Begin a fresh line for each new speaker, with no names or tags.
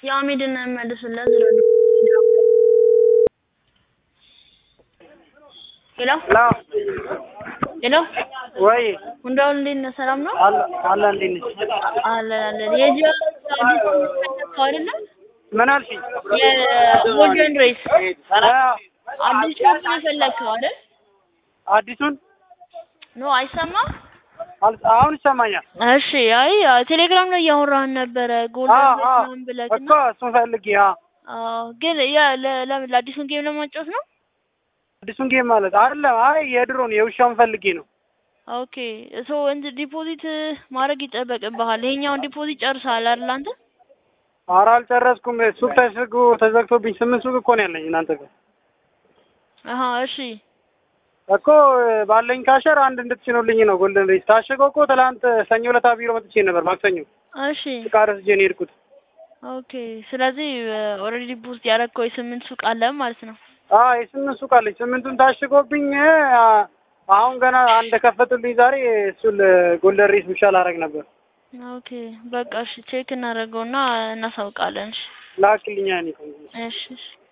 የአሚድን መልስለት ዝሮ ሄሎ
ላ
ሄሎ
ወይ
ሁንዳውን እንዴት ነህ? ሰላም ነው?
አለ አለ እንዴት ነሽ?
አለን አለን። የጂኦ አዲስ ተከታተው አይደለም
ምን አልሽኝ?
የጎልደን ሬስ
አ-
አዲስ ሾፕ ነው የፈለግከው አይደል?
አዲሱን
ኖ አይሰማም?
አል- አሁን ይሰማኛል።
እሺ አይ ቴሌግራም ላይ እያወራህን ነበረ ጎልደን
አዎ
ሬስ
አዎ
ምናምን ብለህ
እኮ
እና
እሱን ፈልጌ አ
አዎ ግን ያ ለ- ለምን ለአዲሱን ጌም ለማጫወት ነው?
አዲሱን ጌም ማለት አይደለም። አይ የድሮን የውሻውን ፈልጌ ነው።
ኦኬ ሶ እንትን ዲፖዚት ማድረግ ይጠበቅብሃል። ይሄኛውን ዲፖዚት ጨርሰሃል አይደል አንተ?
ኧረ አልጨረስኩም። ሱቅ ተዘግቶ ተዘግቶብኝ ስምንት ሱቅ እኮ ነው ያለኝ እናንተ ጋር
አሀ እሺ
እኮ ባለኝ ካሸር አንድ እንድትጭኑልኝ ነው። ጎልደን ሬስ ታሸገው እኮ ትላንት ሰኞ ዕለት ቢሮ መጥቼ ነበር። ማክሰኞ
እሺ
ዕቃ ረስቼ ነው የሄድኩት።
ኦኬ ስለዚህ ኦልሬዲ ቡስት ያደረግከው የስምንት ሱቅ አለ ማለት ነው።
አዎ የስምንት ሱቅ አለኝ። ስምንቱን ታሽጎብኝ አ፣ አሁን ገና አንድ ከፈቱልኝ ዛሬ። እሱን ጎልደን ሬስ ብቻ ላደርግ ነበር።
ኦኬ በቃ እሺ ቼክ እናደርገውና እናሳውቃለን። እሺ
ላክልኛ እኔ
እሺ እሺ